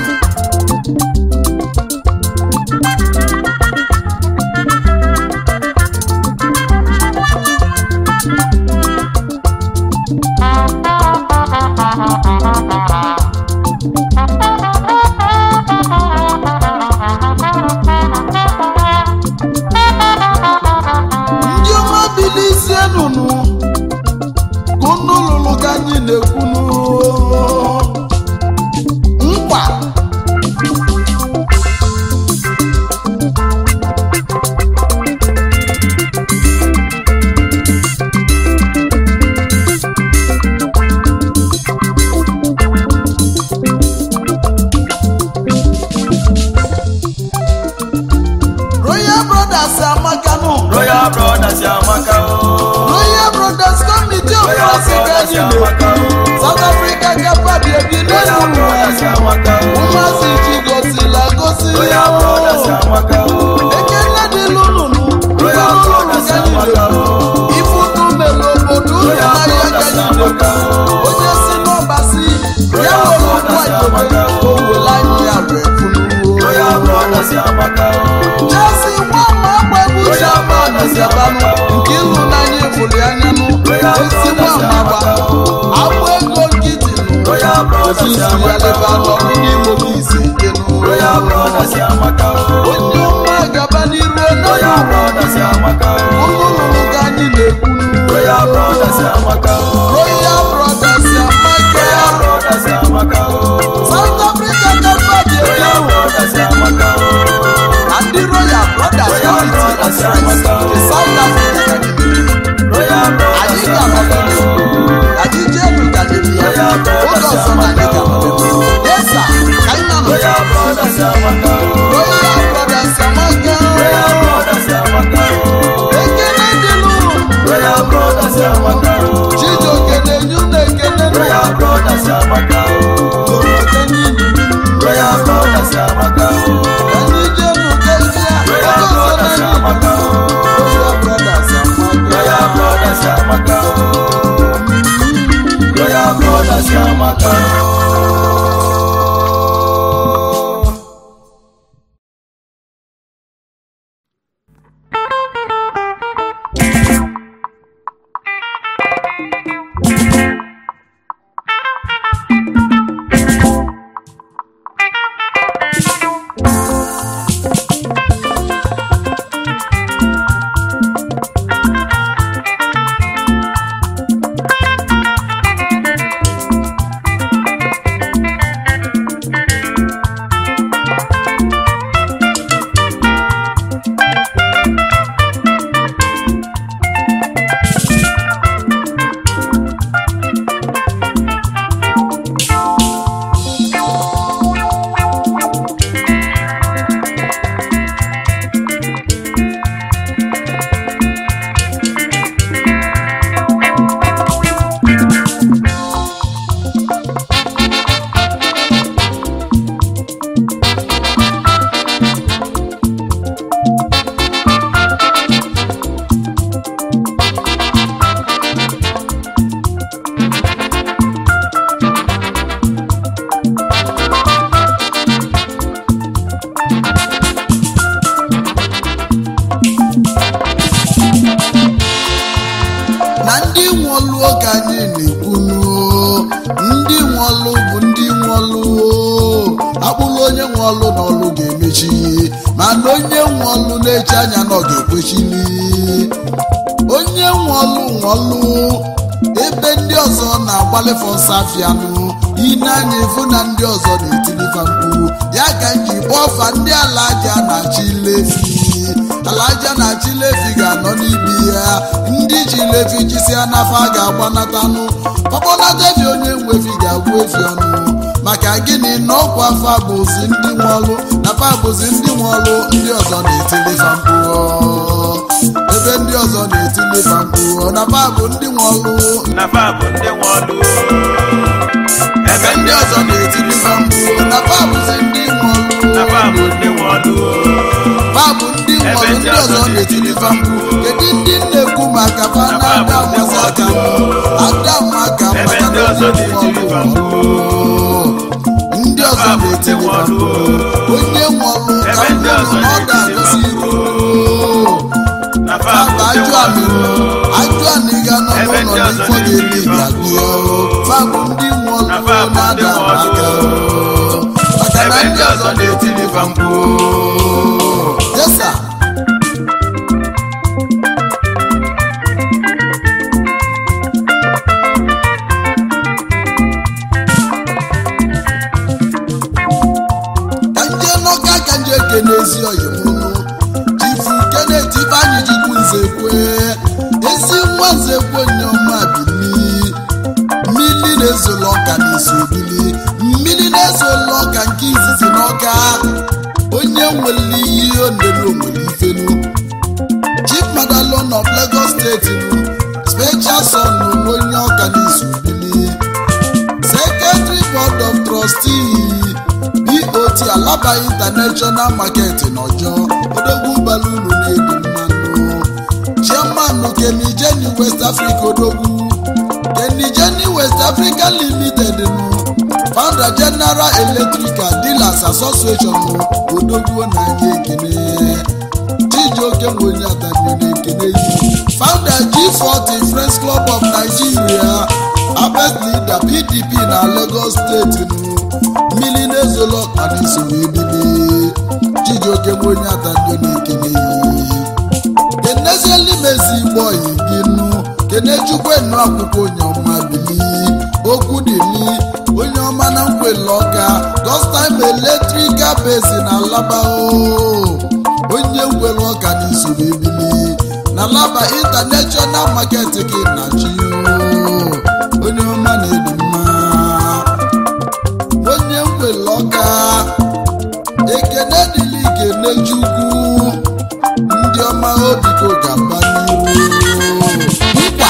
ndị ọma bilizie nụnụ ka unu lụrụ ka anyị na-ekwu nkwa royal brothers amakanụ Royal Brothers Yamaka o. royal brothers committee of Royal africa Brothers anyị Yamaka na-ekwu o. south africa gapadi ebi Royal n'elu Brothers ụwa Yamaka o. ụmụazị ji gosila gosi Royal Brothers Yamaka o. ekele dịlụ nụnụ Royal Brothers Yamaka o. ifuku mere obodo ụlọ Royal ahịa Brothers gaji Yamaka o. onye si n'ọbasi ya Royal were Brothers ụkwụ Yamaka o. o were anyị ya wee funuo Royal Brothers Yamaka o. jesi nwa ma agbabu Royal chairman Brothers gabanụ Yamaka o. nke ịlụ n'anya ịfụrụ anya nụ Royal esi nwa Brothers ma gba Yamaka o. agba ego nkịtị nụ Royal Brothers ozizi ya Yamaka leba o. n'ọrụ n'ime obi ise ike nụ Royal Brothers Yamaka o. onye ọma gaba n'iru Royal onye Brothers Yamaka o. ụlọ ụlụ ka anyị na-ekwu nụ Royal Brothers Yamaka o. Royal Brothers Amaka Royal Brothers Yamaka o. South Africa na ndị nwụọlụo ka anyị na-ekwunu ndị nwụọlụ bụ ndị nwụọlụ akpụrụ onye nwụọlụ n'ọlụ ga-emechi mana onye nwụọlụ na-eche anya na ọ ga-ekwechili onye nwụọlụ nwụọlụ ebe ndị ọzọ na-agbalịfọ nsafianụ ine anya ịfụ na ndị ọzọ na-etilifa mkpu ya ka m ji kpọọ ọfa ndị ala aja na-achị lefi ala aja na-achị lefi ga-anọ n'ibi ya ndị ji lefi jisia n'afa ga-agbanatanụ ọkpọnata efi onye nwe efi ga-agwụ efi ọnụ maka gịnị na ọkwa afa bụzi ndị nwọlụ na fa bụzi ndị nwọlụ ndị ọzọ na-etilifa mkpu ebe ndị ọzọ na-etilifa mkpu na fa bụ ndị nwọlụ na fa bụ ndị nwe ọlụ ebe ndị ọzọ na-etilifa mkpu na fa bụzi ndị na fa bụ nwọlụ ndị nwe ọlụ babụ ndị nwọrọ ndị ọzọ na-etilifa mkpu kedu ndị na-ekwu maka fa na ada amasị aka m ada m aka ebe maka ndị na ọzọ ndị na-etilifa nwọrọ mkpu ndị ọzọ na-etilifa mkpu onye nwọrụ ka Ebe ndị nwụrụ ọzọ na ọ ga-agosi iru na fa bụ Fabụ ndị ajụ nwe anị ọlụ ajụ anị ga nọ Ebe n'ụlọ ndị ọzọ n'ifọ ga-eli ga-agụọ fabụ ndị nwụrụ Na fa bụ ndị na-ada nwụrụ. aka maka na ebe ndị ọzọ na-etilifa mkpu yesa ka nje n'ọka ka nje kene ezi oyimụnụ chifu kenet ifeanyị chukwu nzekwe ezi nwa nzekwe nyeọma bili mmiri na-ezola ọka n'isi obili mmiri na-ezola ọka nke izizi n'ọka onye nwere ihe ondelu nwere ifenu chief madalon of lagos steeti nụ special son nụ onye ọka n'isi obili secretary board of trustee bot alaba international market n'ọjọ odogwu balulu na-edu mmanụ chairman kenijeni west africa odogwu kenijeni west africa limited nụ founder general electrical dealers association nụ odogwu na-anya ekene chijioke nwenye adani na-ekene yi founder g40 friends club of nigeria abet leader pdp na lagos steeti nụ mmiri na-ezolo ọkpanisi wee bili chijioke nwenye adani na-ekene yi kenezieli mezi igbo oyi gị nụ kenechukwu enu akwụkwọ onye ọma bili okwu dili onye ọma na nkwele ọka dostime eletrikal bezi na alaba o onye nkwele ọka n'isoro ebili na laba intanashọnal market gị na chi o onye ọma na-edu mma onye nkwele ọka ekene dịli kene chukwu ndị ọma obiko ga-aba n'iru nkwa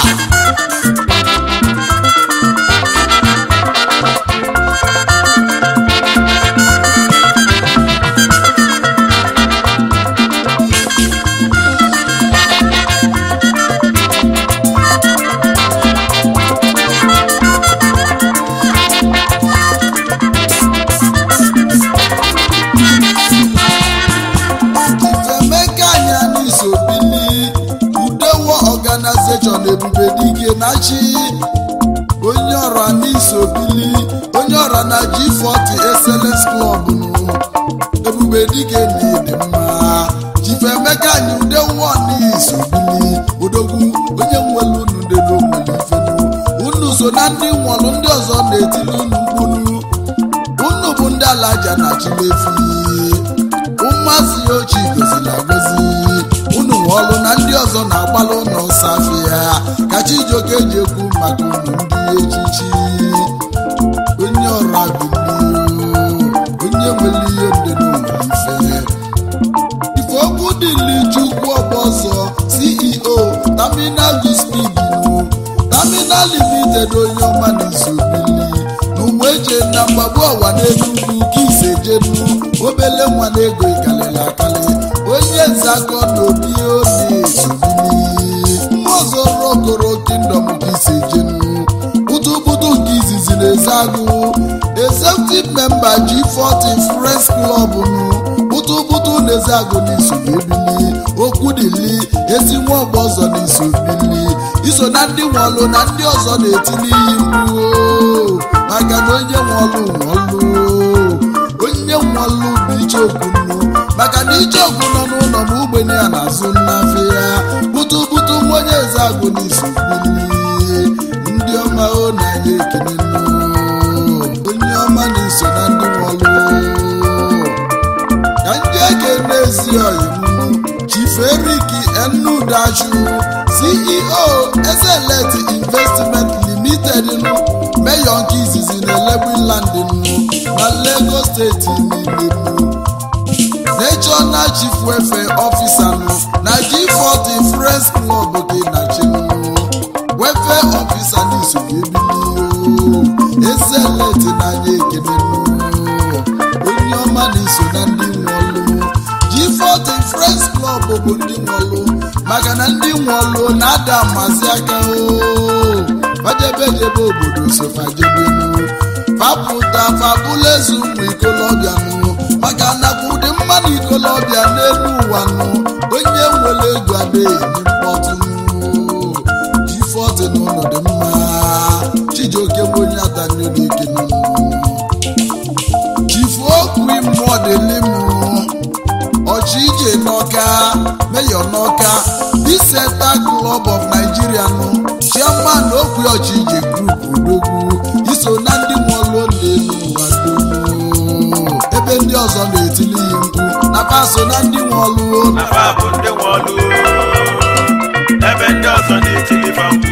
ifemeka anya n'iso bili udewo ọganizeshọn ebube dike na chi onye ọra n'iso bili onye ọra na g40 excellence club nụ ebube dike na ịdị mma chifemeka anyị udewo n'iso bili odogwu onye nwere unu ndelu nwere ifenu unu so na ndị nwọrụ ndị ọzọ na-etili unu mkpunu unu bụ ndị alaja na chilefi ụmụazị ya ochie goziri agozi unu nwe ọlụ na ndị ọzọ na-agbalụ ụlọ nsọ afịa ka chijioke ji ekwu maka unu ndị echichi onye ọrụ abilio onye nwere ihe ndenu nwere ife ife okwu dịli chukwu ọgbọzọ ceo terminal speed nu terminal limited onye ọma na isobili n'ụwa eje na mgbagbu ọwa n'enugwu ka ise jenu obele nwa na ego ikalili akali onye nzakọ na obi obi esobili mmụọzọ rokoro kingdom ka ise jenu butubutu nke izizi na ezeagụ executive member g40 friends club nụ butubutu na ezeagụ na isoro ebili okwu dili ezi nwa ọgbọ ọzọ na iso bili iso na ndị nwọlụ na ndị ọzọ na-etili iyi mgbu o. maka na onye nwọlụ nwọlụ onye nwọlụ bụ icheokwu nnu maka na icheokwu nọ n'ụlọ ma ogbenye ya na-azụ nnafe ya butu butu nwa onye eze agụ n'isi bili ndị ọma o na ya ekele nnu onye ọma na-eso na ndị nwọlụ ka ndị eke n'ezi ọyịmụ chief erik enudachu ceo ezelet investment limited nụ meyọ nke izizi na elegbinland nụ na lagos steeti niile nụ national chief welfare officer nụ na g40 friends club dị na chinụ welfare officer n'isogbu ebili ezelet n'anya ekene nụ onye ọma na-eso na ndị nwọlụ G40 Friends Club bụ ndị nwọlụ maka na ndị nwọlụ na-ada amasị aka o fajebejebe obodo sofajebenu fapụta fabụla eze ụmụ ikolobịa nụ maka na ụdị mmadụ ikolobịa n'elu ụwa nụ onye nwere ego adịghị mkpọtụ G40 n'ụlọ dị mma Chijioke bụ onye atanyere ike n'ụlọ chifu okwu mmụọ dịlị mụ ọchịije n'ọka meyọ n'ọka diseta club of nigeria nụ chairman okwu ọchịije group odogwu iso na ndị nwụọlụ n'elu ụwa dum ebe ndị ọzọ na-etili ihe mkpu na paso na ndị nwụọlụ na fa bụ ndị nwe ọlụ ebe ndị ọzọ na-etili fa mkpu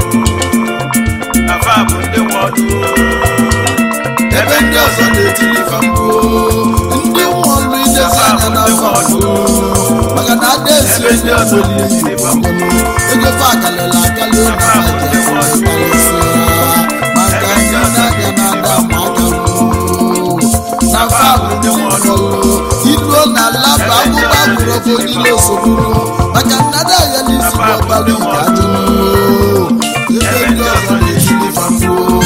na fa bụ ndị nwe ọlụ ebe ndị ọzọ na-etili fa mkpu ndị nwụọlụ idezi anya n'afọ maka na ada esi ebe ndị ọzọ na-etili fa mkpu ego fa akalịla akalị na faja karịsịa maka ndị na-aga na-ada ma aka ruo. na fa bụ ndị nwụrụ iluo na laba akwụkwọ agwụrụ ofe niile osogburu maka nnada ya n'isi bụ ọbara ike adịnụ ebe ndị ọzọ na-ejiri fa mgbuo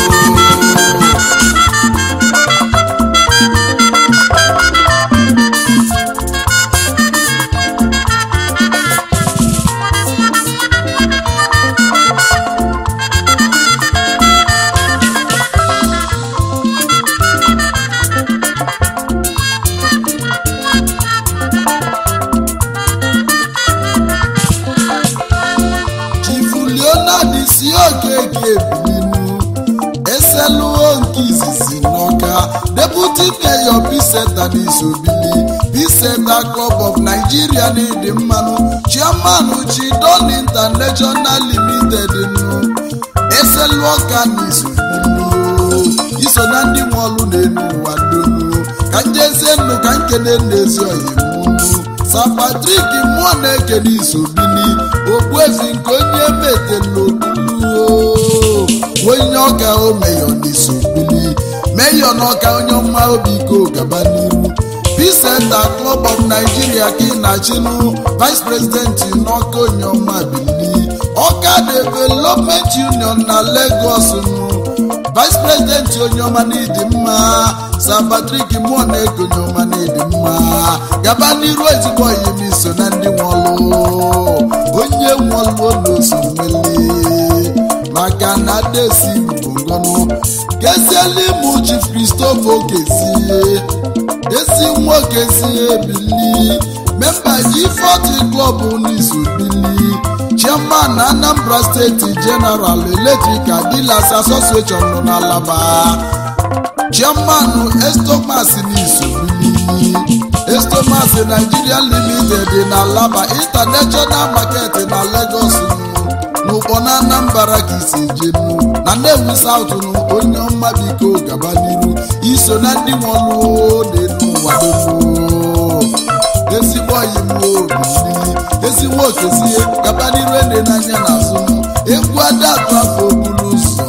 chifu leonard si okeke ebilinu eseluo nke izizi n'ọka deputy mayor biseta n'isobili biseta club of nigeria n'ịdị mmanụ chairman chidon international limited nụ eselu ọka n'isobili iso na ndị nwe ọlụ n'elu ụwa donu ka njezie nnụ ka nkene n'ezi oyimunu sa patrik mmụọ na-ekene isobili okpuezi nke onye metelokuluo onye ọka o meyọ n'isobili meyọ n'ọka onye ọma obi iko gaba n'iru Peace Club of Nigeria ka ị na-achịnụ vice president n'ọka onye ọma bili ọka development union na Lagos nụ vice president onye ọma n'ịdị mma Sir Patrick mụọ na-ego onye ọma n'ịdị mma gaba n'iru ezigbo oyim iso na ndị nwọlụ onye nwọlụ n'oso mmeli maka na desi bụ ngọnụ gezieli mụ chief Christopher Okezie ezi nwoke si ebili memba G40 club n'izu bili chairman Anambra State General Electrical Dealers Association nọ n'Alaba chairman Estomas n'izu bili Estomas Nigeria Limited na Alaba International Market na Lagos n'ụkpọ na Anambra ka isi jenu na Nnewi South nụ onye ọma biko gaba n'iru iso na ndị nwọlụ n'elu ụwa donu ezigbo ọyị m obili ezi nwokezie gaba n'iru ene n'anya n'azụ m egwu adatụ afọ okpuru ụzọ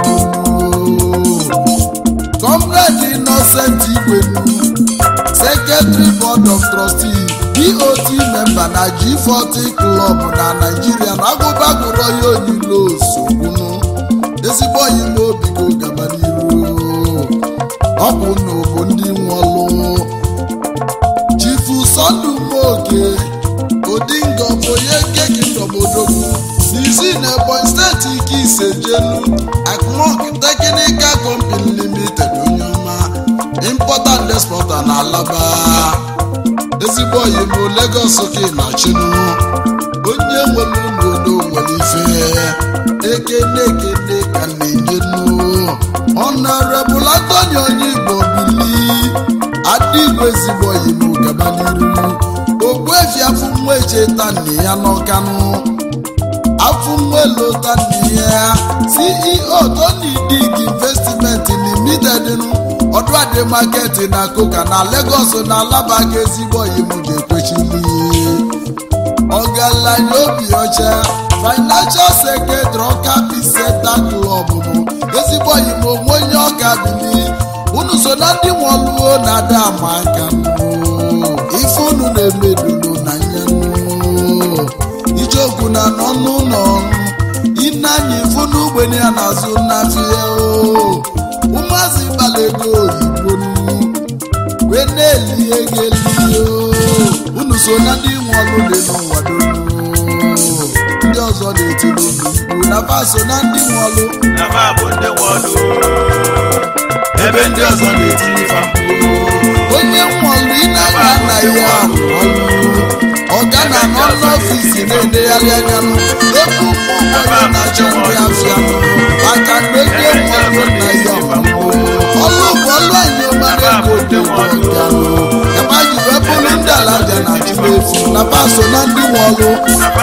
comrade innocent igwenu secretary board of trustees dot member na g40 club na naijiria na agụba gụrụ ya onyilo osogbunu ezigbo ọyị m obi go gaba n'iru ọ bụ na bụ ndị nwọlụ chifu sọndụ moke odingo bụ onye keki ndọbodogwu n'izi na ebonyi steeti ike ise jelu akmok teknikal company limited onye ọma importer and exporter na alaba ezigbo oyi bụ lagos ka ị na-achịnụ onye nwere unu nwere ife ekene ekene ka na-enye nu honorable Anthony onye igbo bili adịgbo ezigbo oyi bụ gaba n'iru ogbuefi afọ nwa echeta nne ya n'ọkanụ afọ nwa elota nne ya ceo tony dig investment limited nụ ọdụadị market na koka na lagos na alaba ka ezigbo oyi m ga-ekwechili ọgaranya obi ọcha financial secretary ọka piseta klọb bụ ezigbo oyi m onwe onye ọka bili unu so na ndị nwọluo na-ada ama aka ife unu na-emedulu na nyanụ ijeokwu na n'ọnụ ụlọ ịnanya ifu n'ugbene ya n'azụ nnafịa ụmụazị gbala ego oyibo wee na-eli ego eli unu so na ndị nwọlụ dị n'ụwa donu ndị ọzọ na-etili unu mkpu na fa so na ndị nwọlụ na fa bụ ndị nwe ọlụ ebe ndị ọzọ na-etili fa mkpu onye nwọlụ ịnanya na ya ọlụ ọga na nọ n'ọfisi na-edegharị anya nụ ebe ụmụ ụgbọrọ na-achọ ndị afịa maka na onye nwọlụ na ya ọlụ ọlụ bụ ọlụ anyị ọmara ego dị ọga ebe anyị wee bụrụ ndị ala bịa na chụrụ efu na paso na ndị nwọlụ